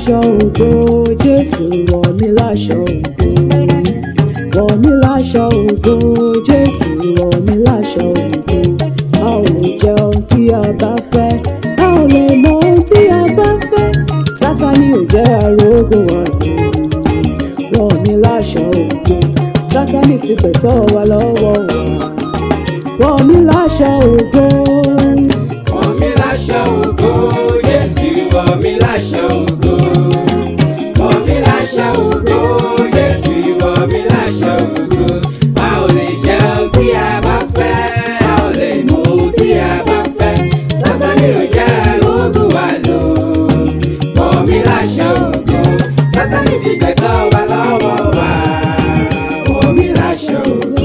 láṣọ ògo jésù wọ̀ mí láṣọ ògo wọ̀ mí láṣọ ògo jésù wọ̀ mí láṣọ ògo a ò lè jẹ ohun tí a bá fẹ́ a ò lè mọ ohun tí a bá fẹ́ sátani ò jẹ́ arógùn wa lò wọ̀ mí láṣọ ògo sátani ti gbẹ̀tọ́ wa lọ́wọ́ wa wọ̀ mí láṣọ ògo. Wọ̀ mí láṣọ ògo, Jésù wọ̀ mí láṣọ ògo. Wọ̀ mí láṣọ ògo, Jésù wọ̀ mí láṣọ ògo. A ò lè jẹun tí a bá fẹ́, a ò lè mú ohun tí a bá fẹ́. Sátánì ò jẹ́ arógùn wa lò. Wọ̀ mí láṣọ ògo, Sátánì ti gbẹ̀tọ́ wa lọ́wọ́ wa. Wọ̀ mí láṣọ ògo.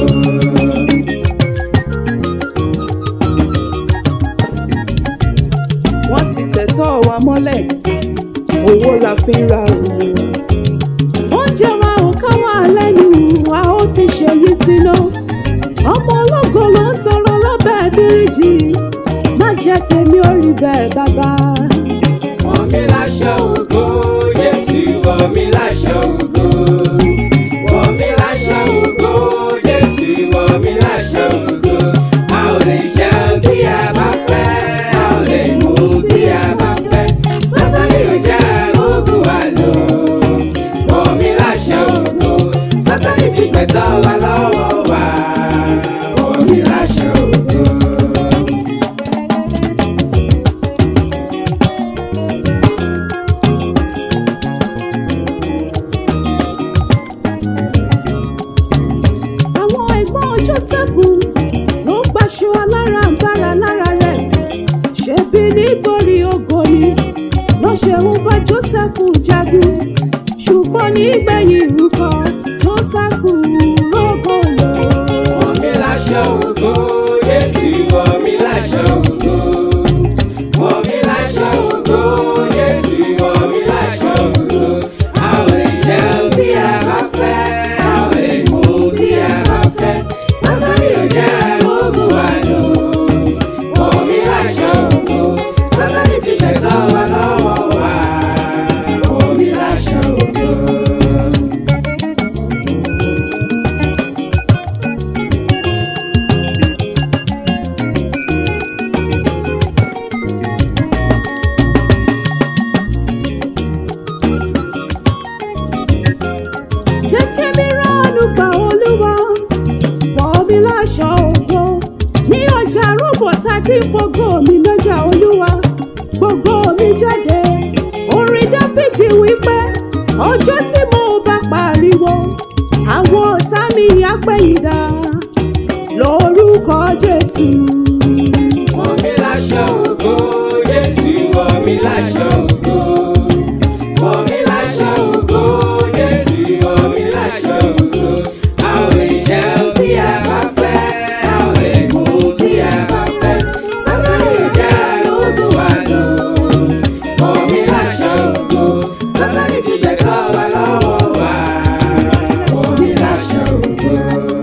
wọ́n ti tẹ̀tọ́ wa mọ́lẹ̀ owó la fi ń ra òmìnira. oúnjẹ wa ò ká wà lẹ́nu a ó ti ṣèyí síná. ọmọ ológo ló ń tọrọ lábẹ́ bíríjì má jẹ́ tèmi ò rí bẹ́ẹ̀ bàbá. Wọ̀ mí láṣọ ògo, Jésù wọ̀ mí láṣọ ògo. Wọ̀ mí láṣọ ògo, Jésù wọ̀ mí láṣọ ògo. A ò lè jẹun tí a bá fẹ́, a ò lè mú tí a bá fẹ́. Sátánì ò jẹ́ arógùn wa lò. Wọ̀ mí láṣọ ògo, Sátánì ti gbẹ̀tọ́ wa lọ́wọ́ wa. Wọ̀ mí láṣọ ògo. àwọn ẹ̀gbọ́n jósẹ́fù ló gbaṣọ alárànbarà lára rẹ̀ ṣebí nítorí ògo ni ló ṣe ń bá jósẹ́fù jagun ṣùgbọ́n nígbẹ̀yìn ìrúkọ jósẹ́fù rógò lò. Wọ̀ mí láṣọ ògo, Jésù wọ̀ mí láṣọ ògo. Wọ̀ mí láṣọ ògo, Jésù wọ̀ mí láṣọ ògo. A ò lè jẹun tí a bá fẹ́, a ò lè mú tí a bá fẹ́. Sátánì ò jẹ́ arógùn wa lò. Wọ̀ mí láṣọ ògo, Sátánì ti gbẹ̀tọ́ wa lọ́wọ́ wa. Wọ̀ mí láṣọ ògo. jẹ́ kémi ránú gba olúwa wọ̀ mí láṣọ ògo ní ọjà arúgbó tá ti fọgọ́ mi lọ́jà olúwa gbogbo mi jáde orin dáfídì wípé ọjọ́ tí mo bá pariwo àwọn ọ̀tá mi apẹ̀yìndà lórúkọ jésù. Wọ̀ mí láṣọ ògo, Jésù wọ̀ mí láṣọ ògo. Wọ̀ mí láṣọ ògo, Jésù wọ̀ mí láṣọ ògo. A ò lè jẹun tí a bá fẹ́, a ò lè mú tí a bá fẹ́. Sátánì ò jẹ́ arógùn wa lò. Wọ̀ mí láṣọ ògo, Sátánì ti gbẹ̀tọ́ wa lọ́wọ́ wa. Wọ̀ mí láṣọ ògo.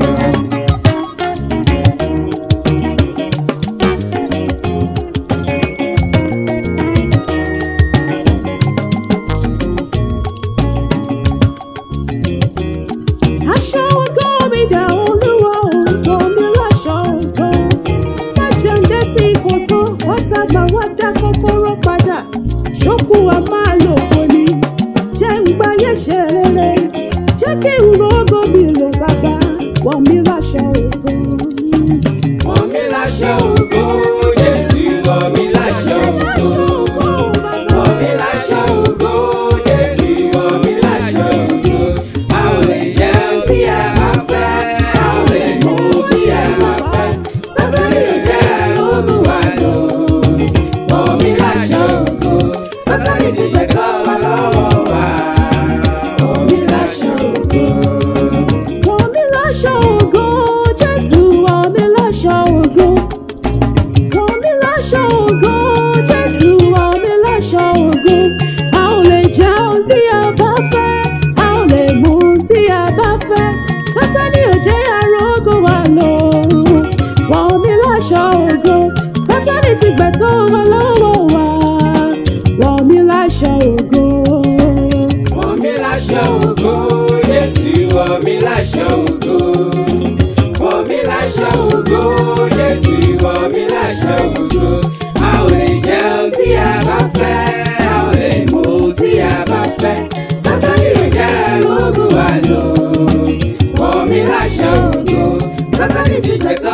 aṣọ ògo mi dà olúwa ògo mi láṣọ ògo má jẹun tí kò tó ọ̀tá gbà wá dá kọ́kọ́rọ́ padà ṣókù wa máa lò kò ní jẹ́ ń gbáyé ṣe rere jẹ́ kí n rògbò mi lò bàbá wọ̀ mí láṣọ ògo. Wọ̀ mí láṣọ ògo, Jésù wọ̀ mí láṣọ ògo. Wọ̀ mí láṣọ ògo, Jésù wọ̀ mí láṣọ ògo. A ò lè jẹun tí a bá fẹ́, a ò lè mú tí a bá fẹ́. Sátánì ò jẹ́ arógùn wa lò. Wọ̀ mí láṣọ ògo, Sátánì ti gbẹ̀tọ́ wa lọ́wọ́ wa. Wọ̀ mí láṣọ ògo. Wọ̀ mí láṣọ ògo, Jésù wọ̀ mí láṣọ ògo. Wọ̀ mí láṣọ ògo, Jésù wọ̀ mí láṣọ ògo. A ò lè jẹun tí a bá fẹ́, a ò lè mú tí a bá fẹ́. Sátánì ò jẹ́ arógó wa lò. Wọ̀ mí láṣọ ògo, Sátánì ti gbẹ̀tọ́ wa lọ́wọ́ wa. Wọ̀ mí láṣọ ògo. láṣọ ògo sátani ti gbẹ̀tọ́